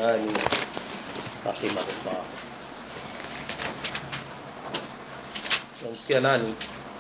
الألباني رحمه الله namsikia nani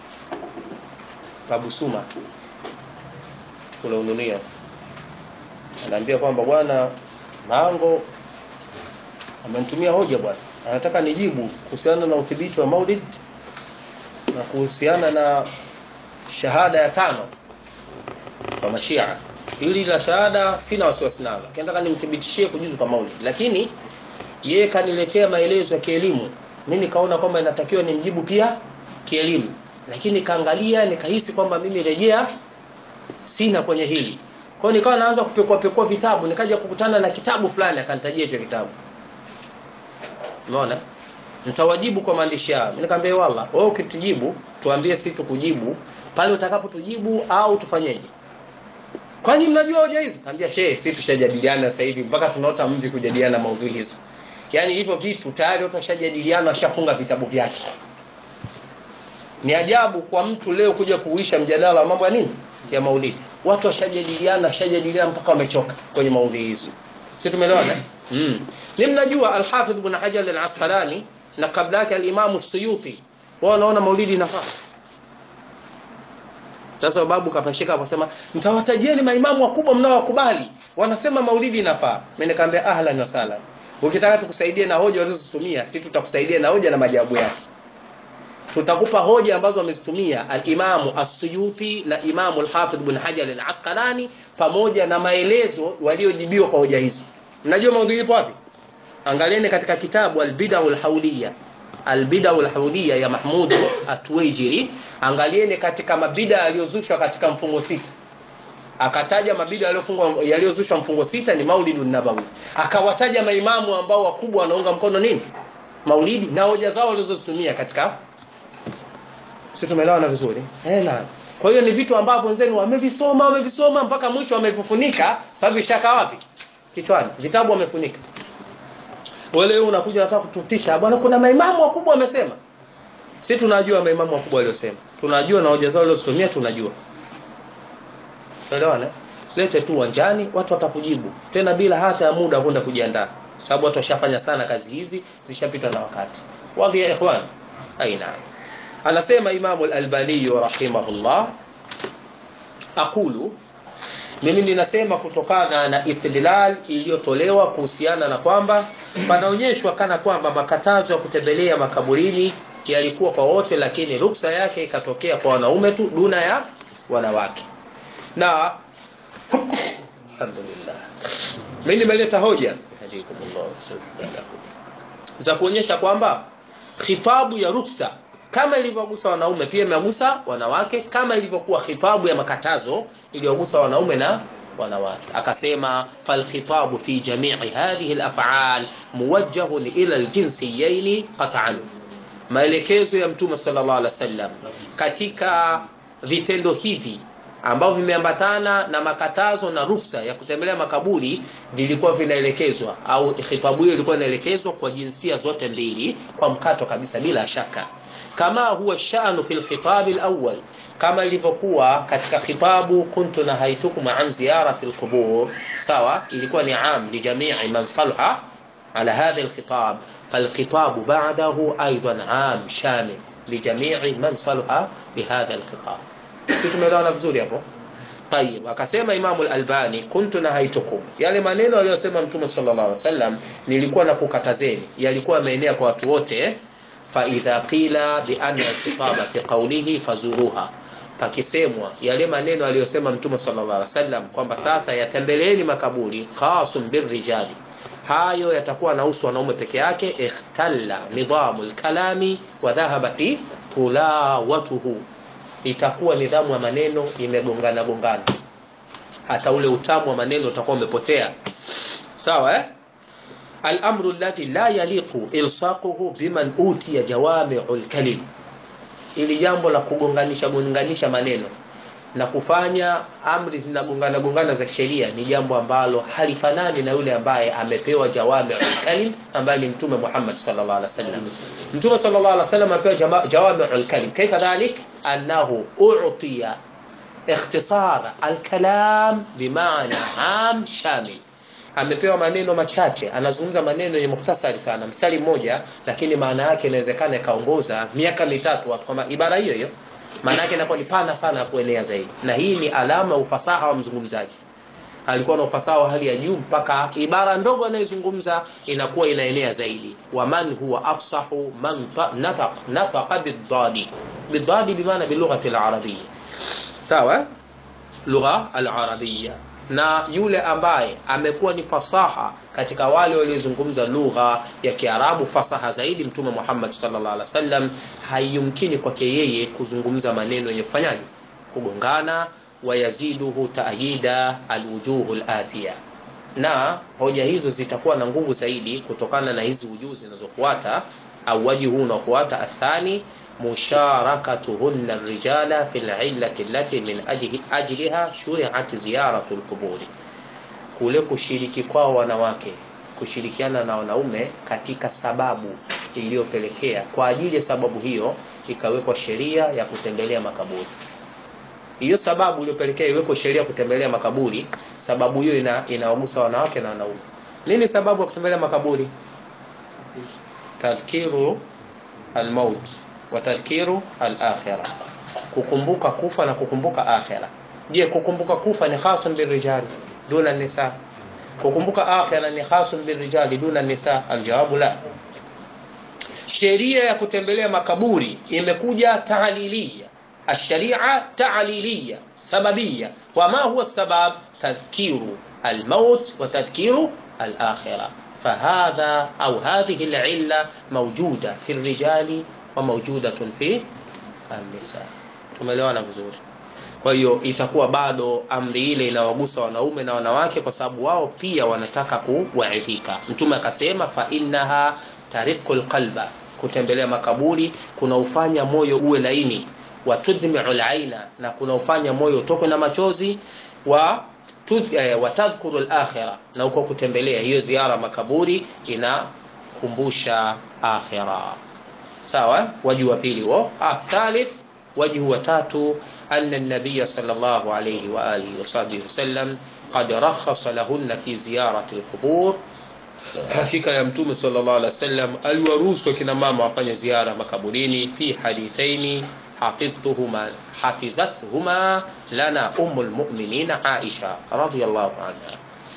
Abu Suma kule Ununia anaambia kwamba bwana Mango amenitumia hoja bwana anataka nijibu kuhusiana na udhibiti wa Maulid na kuhusiana na shahada ya tano kwa mashia hili la shahada sina wasiwasi nalo nataka nimthibitishie kujuzu kwa Maulid lakini yeye kaniletea maelezo ya kielimu mimi nikaona kwamba inatakiwa nimjibu pia kielimu lakini kaangalia nikahisi kwamba mimi rejea sina kwenye hili kwa hiyo nikawa naanza kupekua pekua vitabu nikaja kukutana na kitabu fulani akanitajia hicho kitabu umeona nitawajibu kwa maandishi yao nikamwambia walla wewe ukitujibu tuambie sisi tukujibu pale utakapotujibu au tufanyeje kwani mnajua hoja hizi kaambia shehe sisi tushajadiliana sasa hivi mpaka tunaota mvi kujadiliana maudhui hizo yani hivyo vitu tayari watu washajadiliana washafunga vitabu vyake ni ajabu kwa mtu leo kuja kuuisha mjadala wa mambo ya nini ya maulidi watu washajadiliana washajadiliana mpaka wamechoka kwenye maudhui hizo si tumeelewana mm. ni mnajua al-Hafidh ibn Hajar al-Asqalani na kabla yake al-Imam Suyuti wao wanaona maulidi inafaa sasa babu kapashika akasema mtawatajieni maimamu wakubwa mnaowakubali wanasema maulidi inafaa mimi nikamwambia ahlan wa sahlan ukitaka tukusaidie na hoja walizozitumia sisi tutakusaidia na hoja na majawabu yake tutakupa hoja ambazo wamezitumia al-Imamu As-Suyuti na Imamu al-Hafidh ibn Hajar al-Asqalani pamoja na maelezo waliojibiwa kwa hoja hizo mnajua maudhui ipo wapi angalieni katika kitabu al-Bid'ah al-Hawliyah al-Bid'ah al-Hawliyah ya Mahmud At-Tuwaijiri angalieni katika mabida yaliyozushwa katika mfungo sita akataja mabida yaliyofungwa yaliyozushwa mfungo sita ni Maulidun Nabawi akawataja maimamu ambao wakubwa wanaunga mkono nini Maulidi na hoja zao walizozitumia katika sisi tumeelewana vizuri eh na kwa hiyo ni vitu ambavyo wenzenu wamevisoma wamevisoma mpaka mwisho wamevifunika sababu shaka wapi kichwani vitabu wamefunika wale unakuja unataka kututisha bwana kuna maimamu wakubwa wamesema sisi tunajua maimamu wakubwa waliosema tunajua na hoja zao walizotumia tunajua tuelewana lete tu uwanjani watu watakujibu tena bila hata ya muda kwenda kujiandaa sababu watu washafanya sana kazi hizi zishapita na wakati wadhi ya ikhwan aina anasema Imam al-Albani rahimahullah aqulu mimi ninasema kutokana na istidlal iliyotolewa kuhusiana na kwamba panaonyeshwa kana kwamba makatazo ya kutembelea makaburini yalikuwa kwa wote lakini ruksa yake ikatokea kwa wanaume tu duna ya wanawake na alhamdulillah mimi nimeleta hoja za kuonyesha kwamba khitabu ya ruksa kama ilivyogusa wanaume pia imegusa wanawake kama ilivyokuwa khitabu ya makatazo iliyogusa wanaume na wanawake akasema fal khitabu fi jami'i hadhihi al-af'al muwajjahun ila al-jinsiyayn qat'an maelekezo ya mtume sallallahu alaihi wasallam katika vitendo hivi ambavyo vimeambatana na makatazo na rufsa ya kutembelea makaburi vilikuwa vinaelekezwa au khitabu hiyo ilikuwa inaelekezwa kwa jinsia zote mbili kwa mkato kabisa bila shaka kama huwa sha'nu fil khitab al-awwal kama ilivyokuwa katika khitabu kuntu nahaitukum an ziyarati al-qubur sawa ilikuwa ni am li jami'i man salha ala hadha al-khitab فالخطاب بعده أيضا عام شامل لجميع من صلح بهذا الخطاب tumeelewana vizuri hapo tayib akasema imamu al-albani kuntu nahaitukum yale maneno aliyosema mtume sallallahu alaihi wasallam nilikuwa nakukatazeni yalikuwa yameenea kwa watu wote fa idha qila bi anna al-khitaba fi qawlihi fazuruha pakisemwa yale maneno aliyosema mtume sallallahu alaihi wasallam kwamba sasa yatembeleeni makaburi khasun birrijali hayo yatakuwa nahusu wanaume peke yake ikhtalla nidhamu al-kalami wa dhahabati tulawatuhu itakuwa nidhamu ya maneno imegongana gongana hata ule utamu wa maneno utakuwa umepotea sawa eh al-amru alladhi la yaliqu ilsaquhu biman utiya jawami'ul kalim ili jambo la kugonganisha gonganisha maneno na kufanya amri zinagongana gongana za sheria ni jambo ambalo halifanani na yule ambaye amepewa jawami'ul kalim ambaye ni mtume Muhammad sallallahu alaihi wasallam mtume sallallahu alaihi wasallam amepewa jawami'ul kalim kaifa dhalik annahu u'tiya اختصار الكلام بمعنى عام شامل amepewa maneno machache anazungumza maneno yenye mukhtasari sana mstari mmoja lakini maana yake inawezekana ikaongoza miaka mitatu watu kama ibara hiyo hiyo maana yake inakuwa ni pana sana ya kuenea zaidi na hii ni alama ya ufasaha wa mzungumzaji alikuwa na ufasaha wa hali ya juu mpaka ibara ndogo anayozungumza inakuwa inaenea zaidi waman huwa afsahu man nataq nataqa bidadi bidadi bimaana bilughati alarabiyya sawa lugha alarabiyya na yule ambaye amekuwa ni fasaha katika wale waliozungumza lugha ya Kiarabu fasaha zaidi mtume Muhammad sallallahu alaihi wasallam haiyumkini kwake yeye kuzungumza maneno yenye kufanyaje kugongana wayaziduhu ta'yida alwujuhu alatiya na hoja hizo zitakuwa na nguvu zaidi kutokana na hizi ujuzi zinazofuata au waji huu unaofuata athani musharakatuhunna rijala fil illati allati min ajliha shuri'at ziyaratu alquburi kule kushiriki kwao wanawake kushirikiana na wanaume katika sababu iliyopelekea kwa ajili ya sababu hiyo ikawekwa sheria ya kutembelea makaburi hiyo sababu iliyopelekea iwekwe sheria kutembelea makaburi sababu hiyo ina inawagusa wanawake na wanaume nini sababu ya kutembelea makaburi tadhkiru almaut wa tadhkiru alakhirah kukumbuka kufa na kukumbuka akhira je kukumbuka kufa ni khasun birrijali duna nisa kukumbuka akhira ni khasun birrijali duna nisa aljawabu la sheria ya kutembelea makaburi imekuja taalilia الشريعة تعليلية سببية وما هو السبب تذكير الموت وتذكير الآخرة فهذا أو هذه العلة موجودة في الرجال وموجودة في النساء tumeelewana vizuri kwa hiyo itakuwa bado amri ile inawagusa wanaume na wanawake kwa sababu wao pia wanataka kuwaidhika mtume akasema fa innaha tariqul qalba kutembelea makaburi kunaufanya moyo uwe laini watudhmiu alaina na kunaufanya moyo utokwe na machozi wa eh, watadhkuru alakhira na uko kutembelea hiyo ziara makaburi inakumbusha akhira sawa waji wa pili huo ah, thalith waji wa tatu anna an-nabiy sallallahu alayhi wa alihi wa sahbihi wasallam qad rakhasa lahunna fi ziyarati al-qubur hakika ya mtume sallallahu alaihi wasallam aliwaruhusu kina mama wafanye ziara makaburini fi hadithaini حفظتهما حفظتهما لنا أم المؤمنين عائشة رضي الله عنها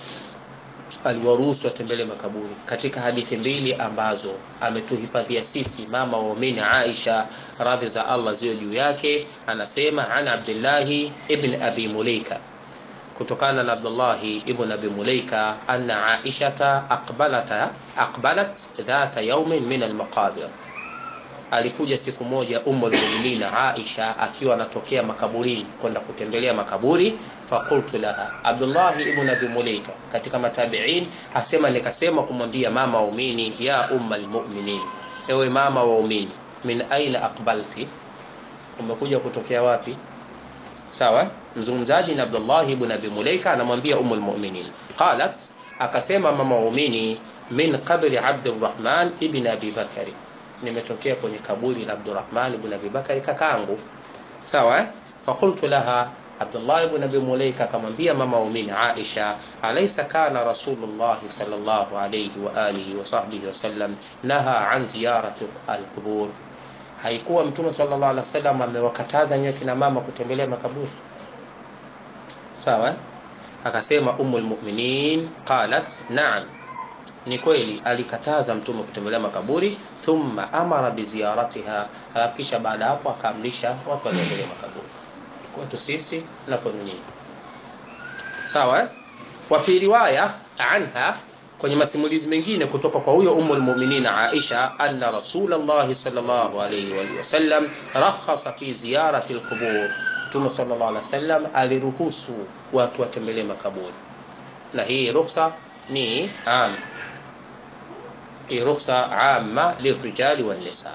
aliwaruhusu watembelee makaburi katika hadithi mbili ambazo ametuhifadhia sisi mama waumini Aisha radhi za Allah ziwe juu yake anasema an Abdullahi ibn Abi Mulaika kutokana na Abdullahi ibn Abi Mulaika anna Aishata aqbalata aqbalat dhata yawmin min al-maqabir alikuja siku moja Ummul Mu'minin Aisha akiwa anatokea makaburini kwenda kutembelea makaburi faqultu laha Abdullah ibn Abi Mulaika katika matabi'in asema nikasema kumwambia mama waumini ya ummal mu'minin ewe mama waumini min aina aqbalti umekuja kutokea wapi sawa mzungumzaji na Abdullah ibn Abi Mulaika anamwambia ummul mu'minin qalat akasema mama waumini min qabri Abdurrahman ibn Abi Bakari nimetokea kwenye kaburi la Abdurrahman ibn Abi Bakari kakaangu sawa eh? faqultu laha Abdullah ibn Abi Mulaika akamwambia mama waumini Aisha alaysa kana Rasulullah sallallahu alayhi wa alihi wa sahbihi wasallam naha an ziyarati al-qubur haikuwa mtume sallallahu alaihi wasallam amewakataza nyote kina mama kutembelea makaburi sawa eh? akasema ummul mu'minin qalat na'am ni kweli alikataza mtume kutembelea makaburi thumma amara biziyaratiha alafu kisha baada hapo akaamrisha watu watembelee makaburi kwetu sisi na kwenu nyinyi sawa eh? wa fi riwaya anha kwenye masimulizi mengine kutoka kwa huyo ummul mu'minin Aisha anna rasulullah sallallahu alayhi wa sallam rakhasa fi ziyarati alqubur Mtume sallallahu alaihi wasallam aliruhusu watu watembelee makaburi na hii ruhusa ni am hii ruhusa amma lirijali wan nisa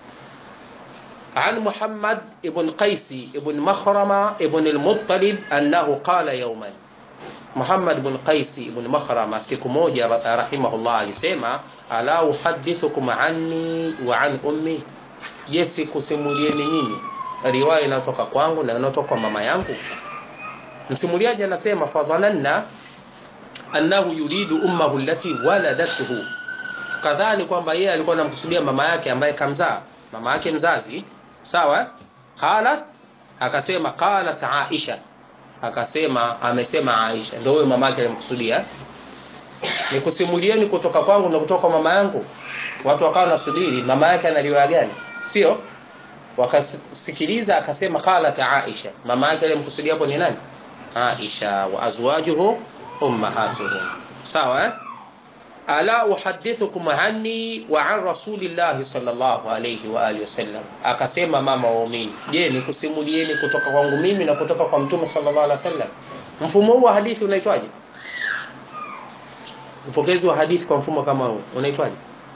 عن محمد ابن قيس ابن مخرمة ابن المطلب أنه قال يوما Muhammad ibn Qais ibn Makhrama siku moja rahimahullah alisema ala uhaddithukum anni wa an ummi je sikusimulieni nyinyi riwaya inatoka kwangu na inatoka kwa mama yangu msimuliaji anasema fadhananna annahu yuridu ummahu allati waladathu tukadhani kwamba yeye alikuwa anamkusudia mama yake ambaye kamzaa mama yake mzazi sawa qalat akasema qalat aisha akasema amesema aisha ndio huyo mama yake alimkusudia nikusimulieni kutoka kwangu na kutoka kwa mama yangu watu wakawa nasubiri mama yake ana riwaya gani sio wakasikiliza akasema qalat aisha mama yake alimkusudia hapo ni nani aisha wa azwajuhu ummahatuhum sawa eh? ala uhadithukum anni wa an rasulillahi sallallahu alayhi wa alihi wasallam akasema mama waumini je nikusimulieni kutoka kwangu mimi na kutoka kwa mtume sallallahu alaihi wasallam mfumo huu wa hadithi unaitwaje upokezi wa hadithi kwa mfumo kama huu unaitwaje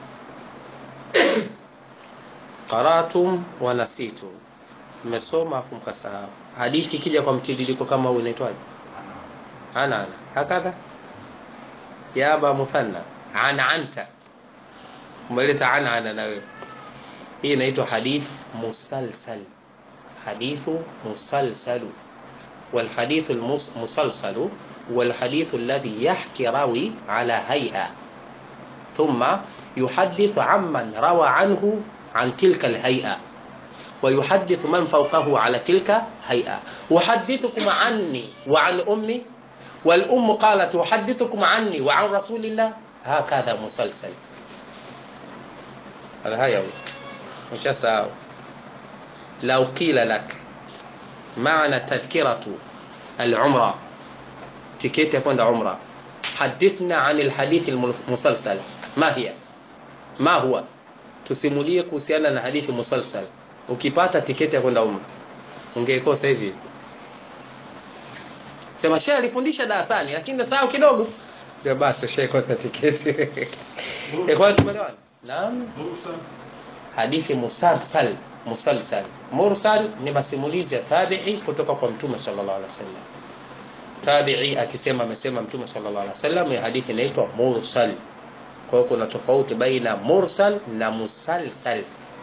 qaratum wa nasitum mmesoma afu mkasahau hadithi ikija kwa mtiririko kama huu inaitwaje ana ana hakadha ya aba muthanna ana anta umeleta ana ana na wewe hii inaitwa hadith musalsal hadithu musalsalu والحديث المسلسل والحديث الذي يحكي راوي على هيئة ثم يحدث عمن روى عنه عن تلك الهيئة ويحدث من فوقه على تلك هيئة أحدثكم عني وعن أمي والأم قالت أحدثكم عني وعن رسول الله هكذا مسلسل هذا هيا مشاسا لو قيل لك معنى تذكرة العمرة تكيت يكون عمرة حدثنا عن الحديث المسلسل ما هي ما هو tusimulie kuhusiana na hadithi musalsal ukipata tiketi ya kwenda umra ungeikosa hivi sema shehe alifundisha darasani lakini nasahau kidogo ndio basi ushaikosa tiketi kwa tumeelewana naam hadithi musalsal musalsal mursal ni masimulizi ya tabi'i kutoka kwa mtume sallallahu alaihi wasallam tabi'i akisema amesema mtume sallallahu alaihi wasallam ya hadithi inaitwa mursal kwa hiyo kuna tofauti baina mursal na musalsal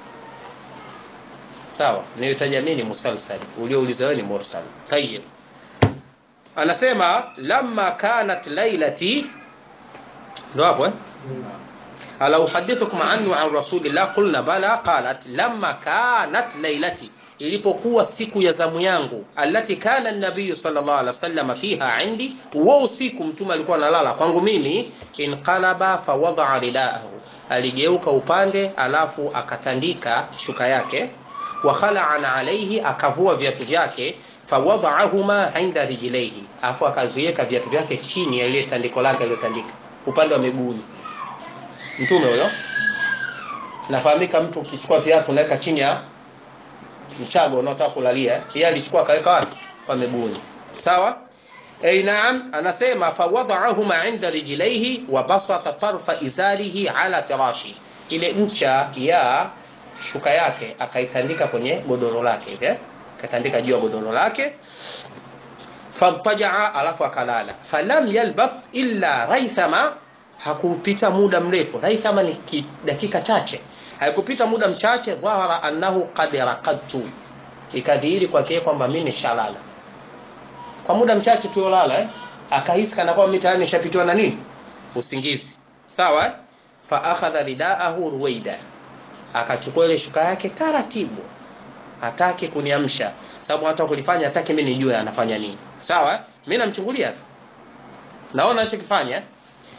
sawa nilitaja mimi ni musalsal uliouliza wewe ni mursal tayeb anasema lamma kanat lailati ndo hapo eh ala uhadithukum anhu an rasulillah qulna bala qalat lamma kanat lailati ilipokuwa siku ya zamu yangu allati kana an-nabiy sallallahu alaihi wasallam fiha indi wa usiku mtume alikuwa analala kwangu mimi inqalaba fawada'a ridaahu aligeuka upande alafu akatandika shuka yake wa khala'ana alayhi akavua viatu vyake fawada'ahuma 'inda rijlaihi afu akaviweka viatu vyake chini ya ile tandiko lake aliyotandika upande wa miguuni mtume huyo nafahamika mtu ukichukua viatu unaweka chini ya mchago unaotaka kulalia yeye alichukua akaweka wapi kwa miguuni sawa ay naam anasema fawada'ahuma 'inda rijlaihi wa basata tarfa izarihi ala firashi ile ncha ya shuka yake akaitandika kwenye godoro lake hivi akatandika juu ya godoro lake fantajaa alafu akalala falam yalbath illa raithama hakupita muda mrefu raithama ni dakika chache haikupita muda mchache dhahara annahu qad raqadtu ikadhihiri kwake kwamba mimi nishalala kwa muda mchache tuolala eh? akahisi kana kwamba mimi tayari nishapitiwa na nini usingizi sawa eh? fa akhadha ridaahu ruwaida akachukua ile shuka yake taratibu hataki kuniamsha sababu hata kulifanya hataki mimi nijue anafanya nini sawa mimi namchungulia naona anachokifanya eh?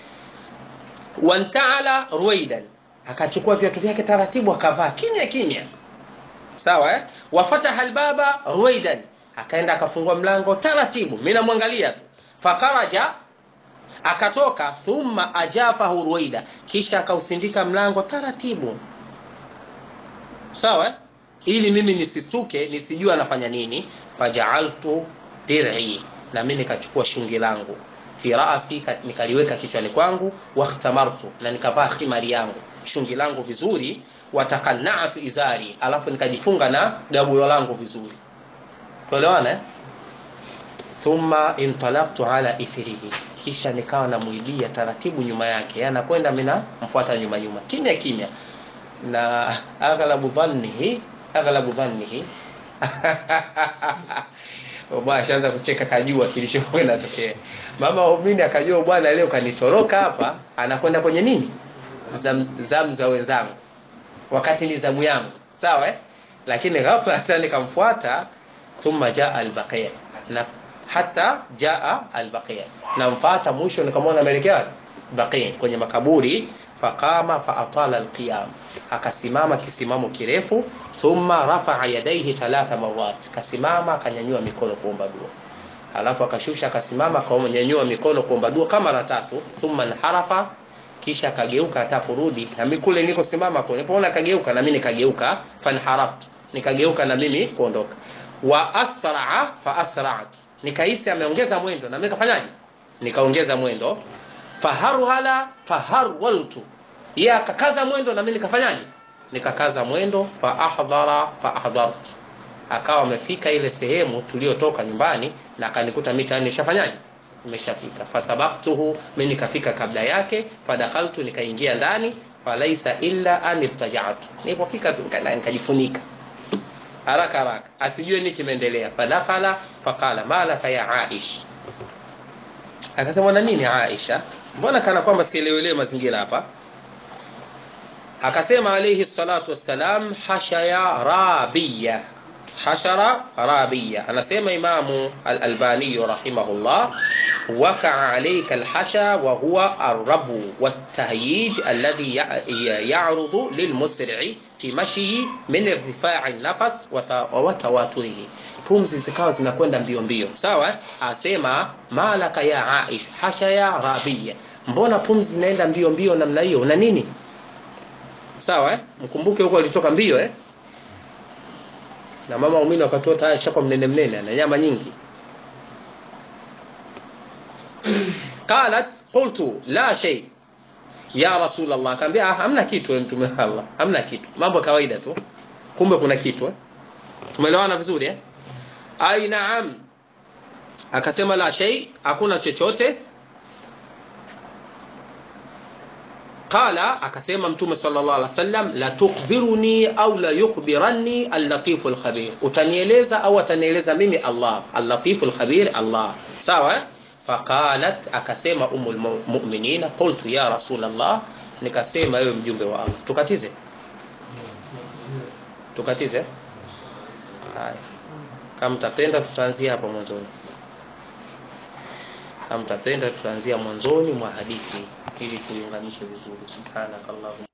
wantaala ruwaidan akachukua viatu vyake taratibu akavaa kimya kimya sawa eh? wafataha albaba ruwaidan akaenda akafungua mlango taratibu mimi namwangalia tu fakharaja akatoka thumma ajafahu ruwaida kisha akausindika mlango taratibu sawa eh? ili mimi nisituke nisijue anafanya nini fajaaltu dir'i na mimi nikachukua shungi langu fi raasi nikaliweka kichwani kwangu wahtamartu na nikavaa khimari yangu shungi langu vizuri watakannatu izari alafu nikajifunga na gabulo langu vizuri tuelewana eh? thumma intalaqtu ala ithrihi kisha nikawa namuibia taratibu nyuma yake anakwenda mimi namfuata nyuma nyuma kimya kimya na aghlabu dhannihi aghlabu dhannihi bwana ashaanza kucheka kajua kilichokuwa kinatokea mama waumini akajua bwana leo kanitoroka hapa anakwenda kwenye nini zamu zam za wenzangu wakati ni zamu yangu sawa eh? lakini ghafla sasa nikamfuata thumma jaa albaqia na hata jaa albaqia namfuata mwisho nikamwona ameelekea wapi baqia kwenye makaburi faqama faatala alqiyam akasimama kisimamo kirefu thumma rafaa yadaihi thalatha marat kasimama akanyanyua mikono kuomba dua alafu akashusha akasimama akanyanyua mikono kuomba dua kama mara tatu thumma nharafa kisha akageuka hata kurudi na mimi kule niko simama kule nilipoona akageuka na mimi nikageuka fanharaftu nikageuka na mimi kuondoka wa asraa fa asra'tu nikahisi ameongeza mwendo na mimi kafanyaje nikaongeza mwendo faharhala faharwaltu yeye akakaza mwendo na mimi nikafanyaje nikakaza mwendo fa ahdhara fa ahdhartu akawa amefika ile sehemu tuliyotoka nyumbani na akanikuta mita nishafanyaje nimeshafika fasabaktuhu mimi nikafika kabla yake fadakhaltu nikaingia ndani falaisa illa an iftajatu nilipofika tu nikajifunika haraka haraka asijue nini kimeendelea fadakhala faqala malaka ya aish akasema na nini aisha mbona kana kwamba sielewelewe mazingira hapa akasema alayhi salatu wassalam hashaya rabiya hashara rabiya anasema imamu al-albani rahimahullah وقع عليك الحشا وهو الربو والتهييج الذي يعرض للمسرع في مشيه من ارتفاع النفس وتواتره pumzi zikawa zinakwenda mbio mbio sawa asema malaka ya aish hasha ya rabia mbona pumzi zinaenda mbio mbio namna hiyo una nini sawa eh? mkumbuke huko alitoka mbio eh? na mama umini wakatoa tayari chapa mnene mnene na nyama nyingi qalat qultu la shay ya rasul allah akamwambia ah, hamna kitu mtume allah hamna kitu mambo kawaida tu kumbe kuna kitu eh? tumeelewana vizuri eh? ai naam akasema la shay hakuna chochote qala akasema mtume sallallahu alaihi wasallam la tukhbiruni au la yukhbiranni al-latif al-khabir utanieleza au atanieleza mimi Allah al-latif al-khabir Allah sawa faqalat akasema umul mu'minina qultu ya rasul Allah nikasema wewe mjumbe wa Allah tukatize tukatize haya kama mtapenda tutaanzia hapo mwanzoni kama mtapenda tutaanzia mwanzoni mwa hadithi ili tuiunganishe vizuri subhanakallahumma